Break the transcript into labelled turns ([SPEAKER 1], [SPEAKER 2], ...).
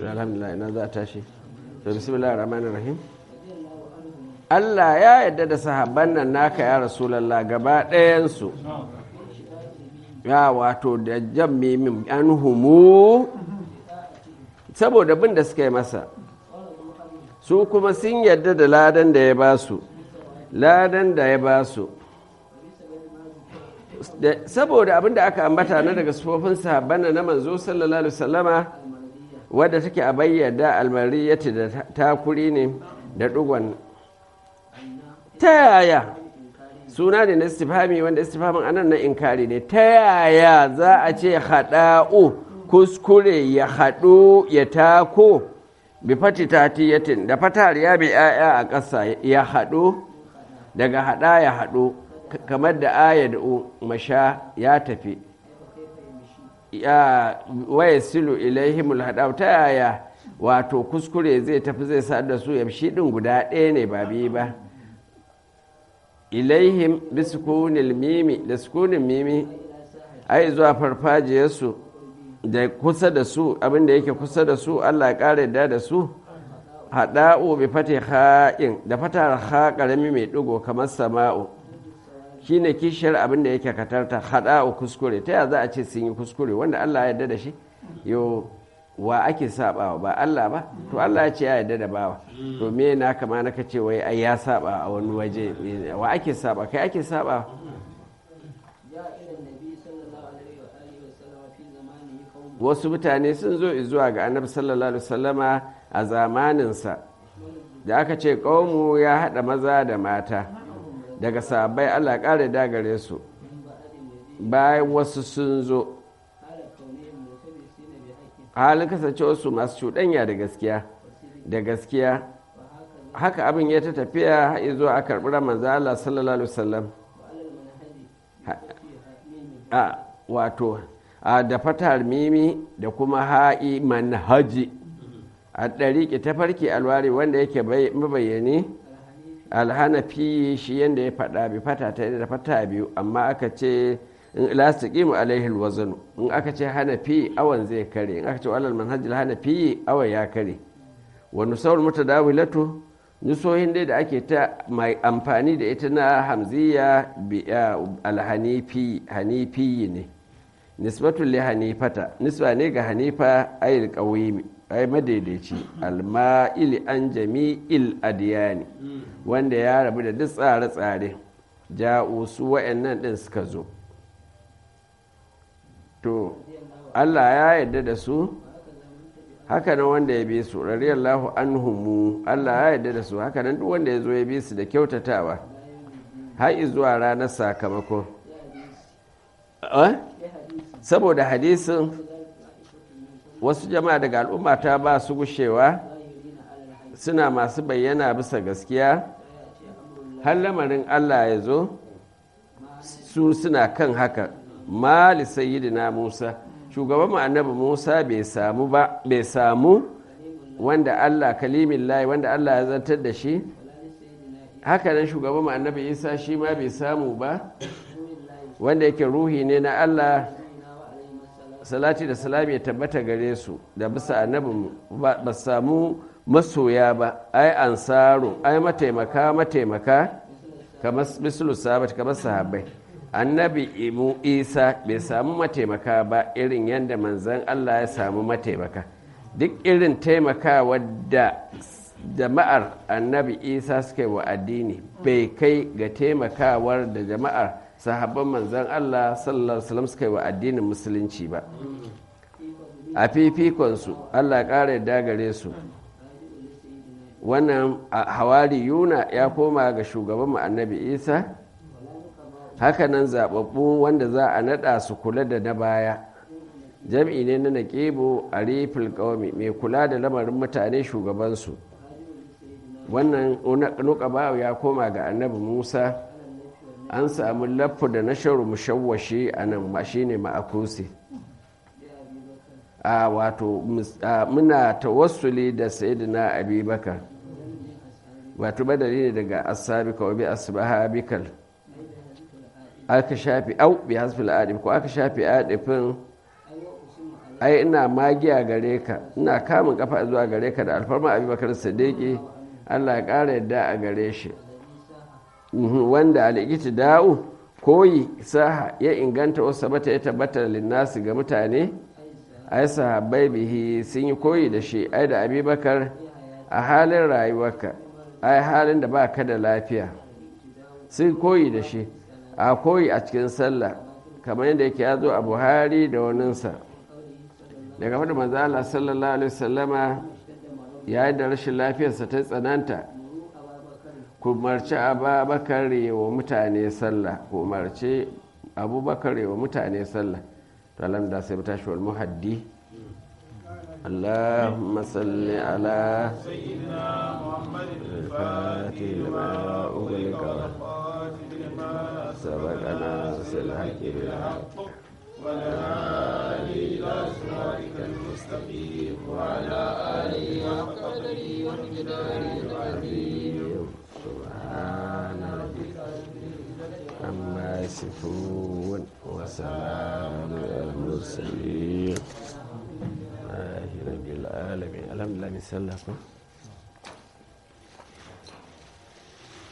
[SPEAKER 1] alhamdulillah ina za a tashi to bismillahir rahmanir rahim Allah ya yarda da sahabban nan naka ya rasulallah gaba ɗayansu ya wato da jan mimin an humu saboda bin da suka yi masa su kuma sun yarda da ladan da ya ba su ladan da ya ba su saboda abin da aka ambata na daga sufofin sahabban na manzo sallallahu alaihi wasallama wadda take a bayyada almariyati da takuri ne da dugon ta yaya suna ne na istifhami wanda istifhamin anan na inkari ne ta yaya za a ce haɗa'u kuskure ya haɗu ya tako bi fati tatiyatin da fatar ya bi 'ya'ya a ƙasa ya haɗu daga haɗa ya haɗu kamar da aya da masha ya tafi ya waya silu ilaihimul haɗa ta yaya wato kuskure zai tafi zai sa da su yamshi ɗin guda ɗaya ne ba biyu ba ilaihim bi sukunil mimi da sukunin mimi ai zuwa farfajiyarsu da kusa da su abinda yake kusa da su Allah ya ƙara yadda da su haɗa'u bi fate ha'in da fatar ha ƙarami mai ɗigo kamar sama'u shi ne kishiyar abinda yake katarta haɗa'u kuskure ta ya za a ce sun yi kuskure wanda Allah ya yarda da shi yo wa ake sabawa ba Allah ba to Allah ya ce ya yarda da bawa to me na kama naka ce wai ai ya saba a wani waje wa ake saba kai ake saba wasu mutane sun zo zuwa ga annabi sallallahu alaihi wasallama a zamaninsa da aka ce ƙaumu ya haɗa maza da mata daga sabai Allah ƙara dagare su bayan wasu sun zo halin kasance wasu masu cuɗanya da gaskiya da gaskiya haka abin ya ta tafiya har zuwa a karɓi manzo Allah sallallahu alaihi wasallam a wato a da fatar mimi da kuma ha'i manhaji a ɗariƙi tafarki alwari wanda yake mabayyani alhanafi shi yadda ya faɗa bi fata ta da fata biyu amma aka ce in ilastiqimu alaihi alwazn in aka ce hanafi awan zai kare in aka ce alal manhaj hanafi awan ya kare wa nusawul mutadawilatu nusohin dai da ake ta mai amfani da ita na hamziya bi alhanifi hanifi ne nisbatul li hanifata nisba ne ga hanifa ayil qawimi ai madaidaici alma'ili an jami'il adiyani wanda ya rabu da duk tsare-tsare ja'u su wa'annan din suka zo to Allah ya yarda da su haka nan wanda ya bi su radiyallahu anhumu Allah ya yarda da su haka nan duk wanda ya zo ya bi su da kyautatawa har zuwa ranar sakamako saboda hadisin wasu jama'a daga al'umma ta ba su gushewa suna masu bayyana bisa gaskiya har lamarin Allah ya zo su suna kan haka mali sayyidina Musa shugaban mu annabi Musa bai samu ba bai samu wanda Allah kalimin layi wanda Allah ya zantar da shi haka nan shugaban mu annabi Isa shi ma bai samu ba wanda yake ruhi ne na Allah salati da salami ya tabbata gare su da bisa annabin ba samu masoya ba ai ansaru ai mataimaka mataimaka kamar misalu sahabat kamar sahabbai annabi imu isa bai samu mataimaka ba irin yadda manzan allah ya samu mataimaka duk irin taimakawa da jama'ar annabi isa suka yi wa addini bai kai ga taimakawar da jama'ar sahabban manzan allah sallallahu alaihi wasallam suka yi wa addinin musulunci ba a fifikonsu allah ƙara yadda gare su wannan hawari yuna ya koma ga shugaban annabi isa hakanan zababbu wanda za a nada su kula da na baya jam'i ne na naƙebo a rifil ƙawami mai kula da lamarin mutane shugabansu wannan nuka ya koma ga annabi musa an samu laffu da nasharu mushawwashi a nan ma shi ne ma'akusi a wato muna tawassuli da sayyidina abubakar wato badali ne daga asabika wa bi asbahabikal aka shafi au bi hasfil adif ko aka shafi adifin ai ina magiya gare ka ina kamun kafa zuwa gare ka da alfarma abubakar sadiqi allah ya ƙara yadda a gare shi wanda al'ikiti da'u koyi saha ya inganta wasu bata ya tabbata linnasi ga mutane ai sahabbai bihi sun yi koyi da shi ai da abubakar a halin rayuwarka ai halin da ba ka da lafiya sun koyi da shi a koyi a cikin sallah kamar yadda yake ya zo a buhari da waninsa daga wadda manzala sallallahu alaihi wasallama ya yi da rashin lafiyarsa ta tsananta kumarci abubakar wa mutane sallah kumarci abubakar wa mutane sallah to alamda sai mu tashi wal muhaddi اللهم صل على سيدنا محمد الفاتح لما أغلق سبقنا سلحك بالحق والهادي إلى صراطك المستقيم وعلى آله حق قدره ومقداره العظيم سبحان ربك عما يصفون وسلام على المرسلين رب العالمين الحمد لله من سلكم